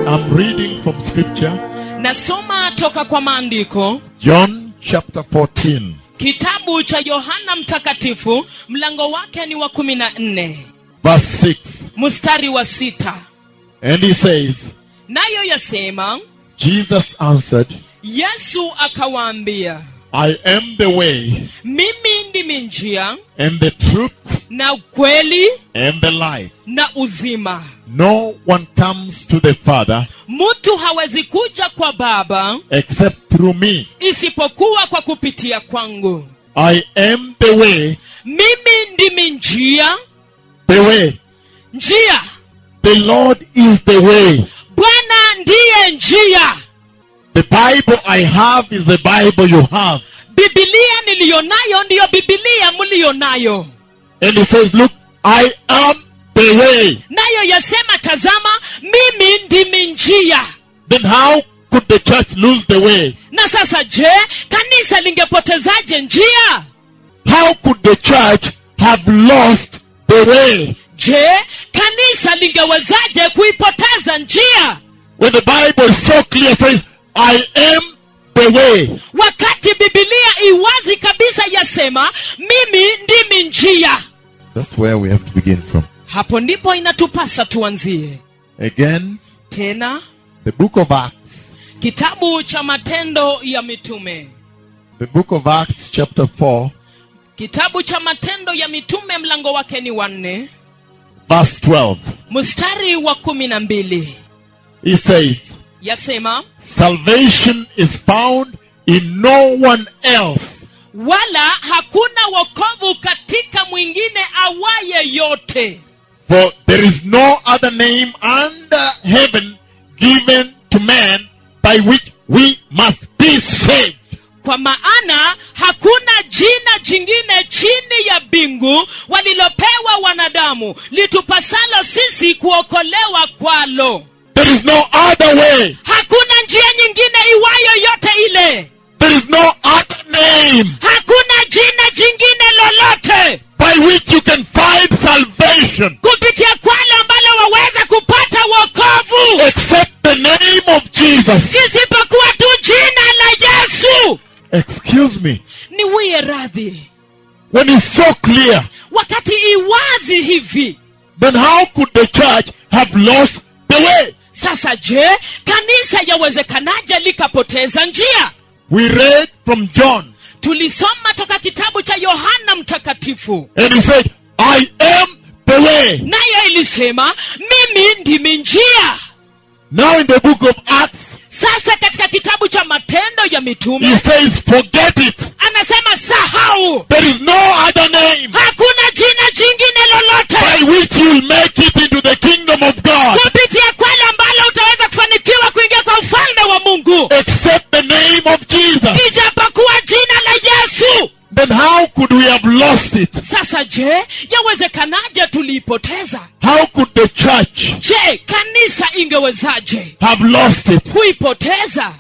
I'm reading from scripture, nasoma toka kwa maandiko John chapter 14, kitabu cha yohana mtakatifu mlango wake ni wa kumi na nne verse 6. mstari wa sita And he says, nayo yasema Jesus answered, yesu akawaambia I am the way mimi ndimi njia and the truth na ukweli and the life. na uzima No one comes to the Father mtu hawezi kuja kwa baba except through me. isipokuwa kwa kupitia kwangu I am the way, mimi ndimi njia the way. njia The Lord is the way. bwana ndiye njia The Bible I have is the Bible you have. bibilia niliyonayo ndiyo bibilia mliyonayo And he says, Look, I am the way. nayo yasema tazama mimi ndimi njia Then how could the church lose the way? na sasa je kanisa lingepotezaje njia How could the church have lost the way? je kanisa lingewezaje kuipoteza njia When the Bible is so clear says, I am the way. wakati bibilia iwazi kabisa yasema mimi ndimi njia That's where we have to begin from. hapo ndipo inatupasa tuanzie Again, tena the book of Acts. kitabu cha matendo ya mitume The book of Acts, chapter 4, kitabu cha matendo ya mitume mlango wake ni wanne verse 12. mstari wa kumi na mbili He says, yasema Salvation is found in no one else. wala hakuna wokovu katika mwingine awaye yote For there is no other name under heaven given to man by which we must be saved. kwa maana hakuna jina jingine chini ya mbingu walilopewa wanadamu litupasalo sisi kuokolewa kwalo There is no other way. hakuna njia nyingine iwayo yote ile There is no other name hakuna jina jingine lolote by which you can find salvation kupitia kwalo ambalo waweza kupata wokovu except the name of Jesus. isipokuwa tu jina la yesu Excuse me. niwie radhi When it's so clear, wakati iwazi hivi then how could the church have lost the way? sasa je kanisa yawezekanaje likapoteza njia We read from John, tulisoma toka kitabu cha yohana mtakatifu and he said, I am the way. nayo ilisema mimi ndimi njia Now in the book of Acts, sasa katika kitabu cha matendo ya he mitume says, forget it. anasema sahau There is no other name hakuna jina jingine lolote by which you will make it into the kingdom of God kupitia kwale ambalo utaweza kufanikiwa kuingia kwa ufalme wa mungu except the name of Jesus. ijapokuwa jina la yesu Then how could we have lost it? sasa je yawezekanaje tuliipoteza How could the church je kanisa ingewezaje have lost it? kuipoteza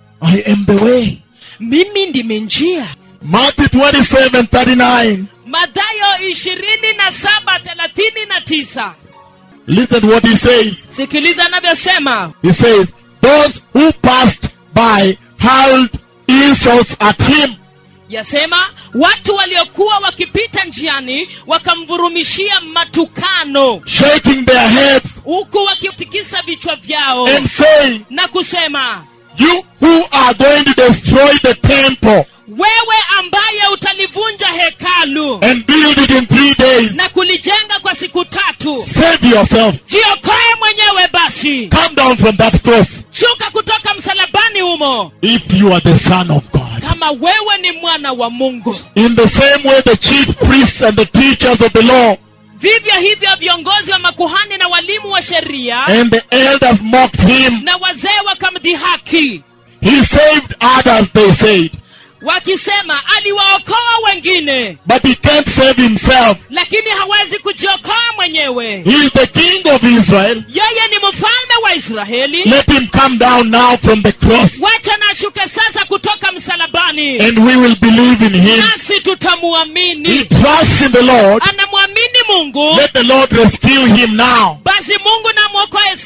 I am the way. mimi ndimi njia Matthew 27 39. madhayo ishirini na saba thelathini na tisa Listen to what he says. sikiliza anavyosema He says, Those who passed by hurled insults at him. yasema watu waliokuwa wakipita njiani wakamvurumishia matukano shaking their heads huku wakitikisa vichwa vyao and saying, na kusema You who are going to destroy the temple wewe ambaye utalivunja hekalu and build it in three days, na kulijenga kwa siku tatu save yourself. jiokoe mwenyewe basi Come down from that cross shuka kutoka msalabani humo if you are the Son of God. kama wewe ni mwana wa mungu In the same way, the chief priests and the teachers of the law vivyo hivyo viongozi wa makuhani na walimu wa sheria and the elders mocked him. na wazee wakamdhihaki He saved others, they said, wakisema aliwaokoa wengine but he can't save himself. lakini hawezi kujiokoa mwenyewe He is the king of Israel. yeye ni mfalme wa israeli Let him come down now from the cross wacha na ashuke sasa kutoka msalabani and we will believe in him. nasi He tutamuamini trusts in the Lord. anamwamini mungu Let the Lord rescue him now. basi mungu na mwokoe sasa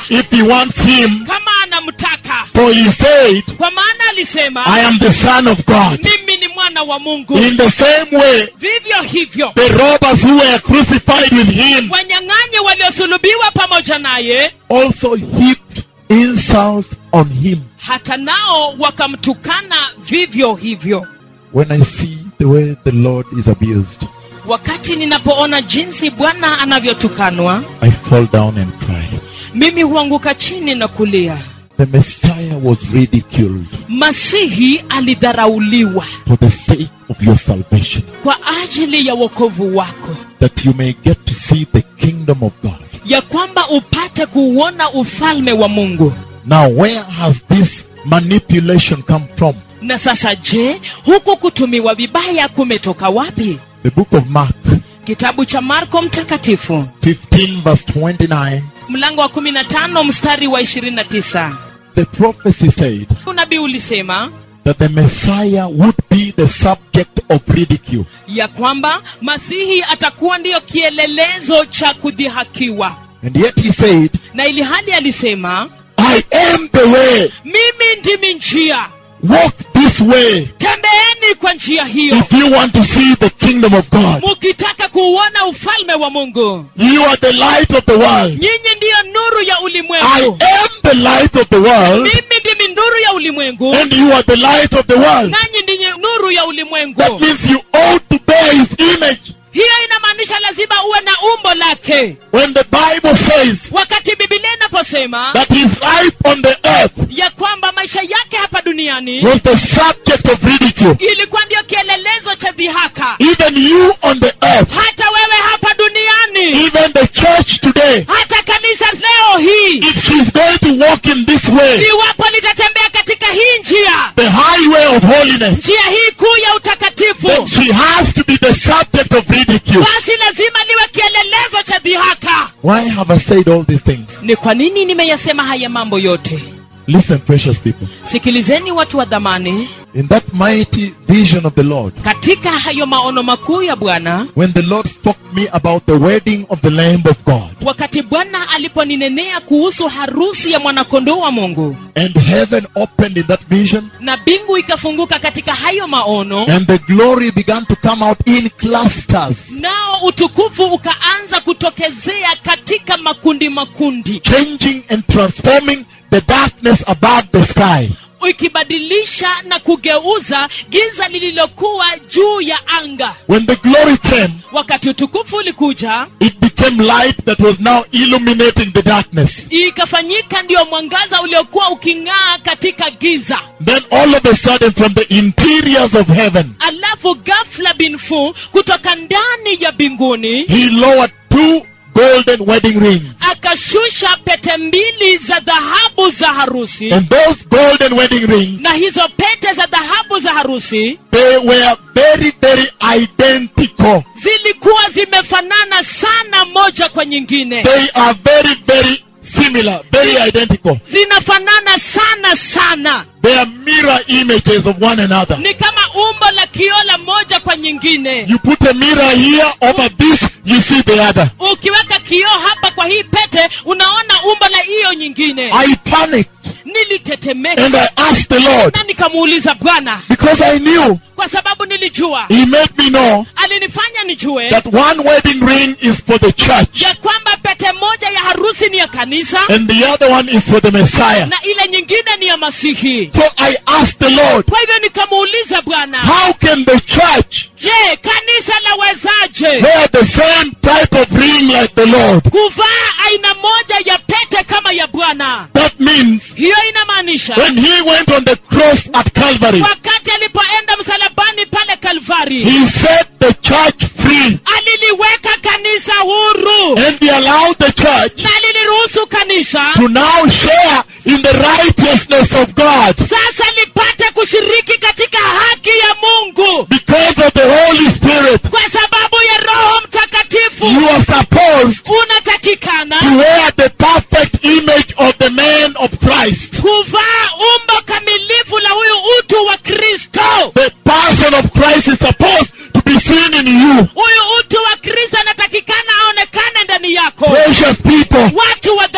if he wants him, kama anamtaka for he said, kwa maana alisema I am the son of God. mimi ni mwana wa mungu In the same way, vivyo hivyo the robbers who were crucified with him wanyang'anyi waliosulubiwa pamoja naye also heaped insults on him. hata nao wakamtukana vivyo hivyo When I see the way the Lord is abused, wakati ninapoona jinsi bwana anavyotukanwa I fall down and cry. mimi huanguka chini na kulia The Messiah was ridiculed masihi alidharauliwa for the sake of your salvation, kwa ajili ya wokovu wako that you may get to see the kingdom of God. ya kwamba upate kuuona ufalme wa mungu Now, where has this manipulation come from? na sasa je huku kutumiwa vibaya kumetoka wapi The book of Mark, kitabu cha marko mtakatifu 15, verse 29. mlango wa 15 mstari wa 29 The prophecy said unabii ulisema that the Messiah would be the subject of ridicule. ya kwamba masihi atakuwa ndiyo kielelezo cha kudhihakiwa And yet he said, na ili hali alisema I am the way. mimi ndimi njia Walk this way tembeeni kwa njia hiyo if you want to see the kingdom of God. mukitaka kuuona ufalme wa mungu You are the light of the world. nyinyi ndiyo nuru ya I ulimwengu am the light of the world, mimi ndimi nuru ya ulimwengu and you are the light of the world. nanyi ndiye nuru ya ulimwengu That means you ought to bear his image. hiyo inamaanisha lazima uwe na umbo lake When the Bible says wakati bibilia inaposema that his life on the earth ya kwamba maisha yake hapa duniani was the subject of ridicule, ilikuwa ndio kielelezo cha dhihaka even you on the earth, hata wewe hapa duniani even the church today, hata kanisa leo hii if she's going to walk in this way, iwapo litatembea katika hii njia the highway of holiness, njia hii kuu ya utakatifu then she has to be the subject of ridicule. basi lazima liwe kielelezo cha dhihaka Why have I said all these things? ni kwa nini nimeyasema haya mambo yote Listen, precious people. sikilizeni watu wa dhamani In that mighty vision of the Lord, katika hayo maono makuu ya bwana when the Lord spoke to me about the wedding of the Lamb of God, wakati bwana aliponinenea kuhusu harusi ya mwanakondoo wa mungu and heaven opened in that vision, na mbingu ikafunguka katika hayo maono and the glory began to come out in clusters, nao utukufu ukaanza kutokezea katika makundi makundi changing and transforming the darkness above the sky. ikibadilisha na kugeuza giza lililokuwa juu ya anga When the glory came, wakati utukufu ulikuja it became light that was now illuminating the darkness. ikafanyika ndiyo mwangaza uliokuwa uking'aa katika giza Then all of a sudden, from the interiors of heaven, alafu ghafla binfu kutoka ndani ya mbinguni he lowered two golden wedding rings. akashusha pete mbili za dhahabu za harusi And those golden wedding rings, na hizo pete za dhahabu za harusi they were very, very identical. zilikuwa zimefanana sana moja kwa nyingine They are very, very similar, very identical. zinafanana sana sana They are mirror images of one another. ni kama umbo la kiola moja kwa nyingine You put a mirror here over this, you see the other. ukiweka kioo hapa kwa hii pete unaona umbo la hiyo nyingine I panicked nilitetemeka and I asked the Lord na nikamuuliza bwana because I knew kwa sababu nilijua He made me know alinifanya nijue that one wedding ring is for the church ya kwamba pete moja ya harusi ni ya kanisa and the other one is for the Messiah. na ile nyingine ni ya masihi So I asked the Lord, kwa hivyo nikamuuliza bwana how can the church je kanisa lawezaje wear the same type of ring like the Lord? kuvaa aina moja ya pete kama ya bwana That means hiyo inamaanisha when he went on the cross at Calvary, wakati alipoenda msalabani pale kalvari he set the church free aliliweka kanisa huru and he allowed the church na aliliruhusu kanisa to now share in the righteousness of God sasa lipate kushiriki katika haki ya mungu because of the Holy Spirit. kwa sababu ya roho mtakatifu You are supposed unatakikana to wear the perfect image of the man of Christ. kuvaa umbo kamilifu la huyu utu wa kristo The person of Christ is supposed to be seen in you. huyu utu wa kristo anatakikana aonekane ndani yako Precious people, watu wa dhamani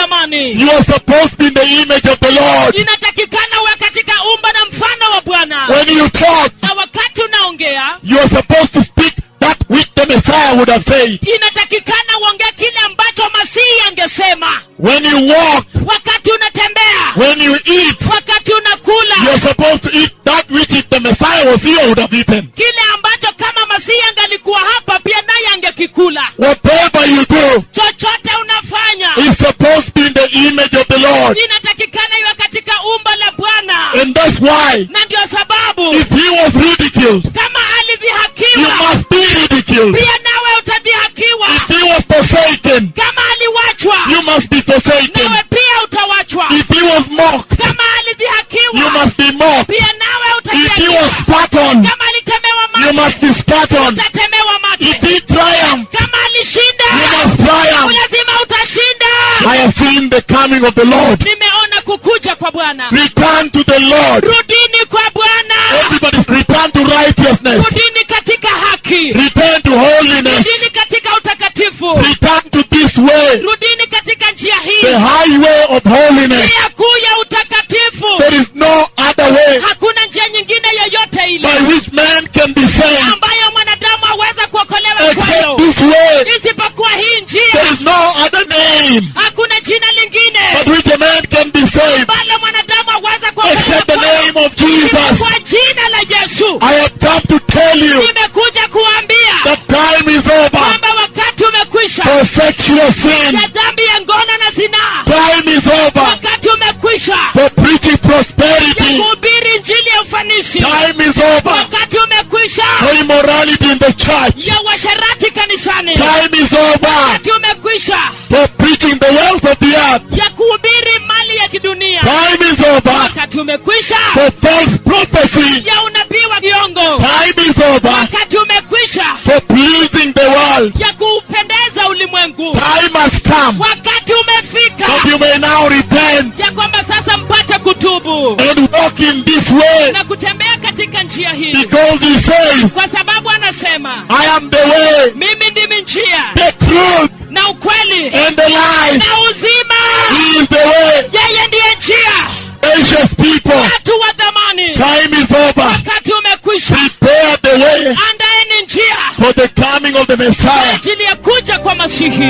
duniani You are supposed to be in the image of the Lord. inatakikana uwe katika umbo na mfano wa bwana When you talk, na wakati unaongea you are supposed to speak that which the Messiah would have said. inatakikana uongee kile ambacho masihi angesema When you walk, wakati unatembea when you eat, wakati unakula you are supposed to eat that which if the Messiah was here would have eaten. kile ambacho kama masihi angalikuwa hapa pia naye angekikula Whatever you do chochote unafanya is supposed to be in the image of the Lord. inatakikana iwe katika umbo la bwana And that's why na ndio sababu if he was ridiculed, kama you alidhihakiwa must be ridiculed. pia nawe utadhihakiwa If he was forsaken, kama aliwachwa you must be forsaken. nawe pia utawachwa If he was mocked, kama you alidhihakiwa must be mocked. pia nawe If he was utadhihakiwa spat on, kama alitemewa you mate must be spat on. utatemewa If mate he triumphed, kama alishinda you must triumph. lazima utashinda I have seen the coming of the Lord. nimeona kukuja kwa bwana Return to the Lord. rudini kwa bwana Everybody return to righteousness. rudini katika haki Return to holiness. rudini katika utakatifu Return to this way. rudini katika njia hii The highway of holiness. njia kuu ya utakatifu There is no other way hakuna njia nyingine yoyote ile by which man can be saved ambayo mwanadamu aweza kuokolewa except kwayo this way. isipokuwa hii There njia is no other name hakuna jina lingine by which a man can be saved ambalo mwanadamu aweza except the kuokolewa name of Jesus. isipokuwa jina la yesu I have come to tell you nimekuja kuambia that time is over kwamba wakati umekwisha for sexual sin. ya dhambi ya ngono na zinaa Time is over wakati umekwisha for preaching ya prosperity. kuhubiri njili ya ufanisi Time is over wakati umekwisha for immorality in the church. ya uasherati kanisani Time is over wakati umekwisha for preaching the wealth of the earth. ya kuhubiri mali ya kidunia Time is over wakati umekwisha for false prophecy. ya unabii wa kiongo Time is over wakati umekwisha for pleasing the world. ya kuupendeza ulimwengu Time has come wakati umefika that you may now repent ya kwamba sasa mpate kutubu and walk in this way na kutembea katika njia hii because he says, kwa sababu anasema I am the way, mimi ndimi njia the truth, na ukweli and the life. na uzima He is the way. yeye ndiye njia Gracious people, watu wa dhamani time is over. wakati umekwisha Prepare the way andaeni njia for the coming of the kwa Messiah. ajili ya kuja kwa masihi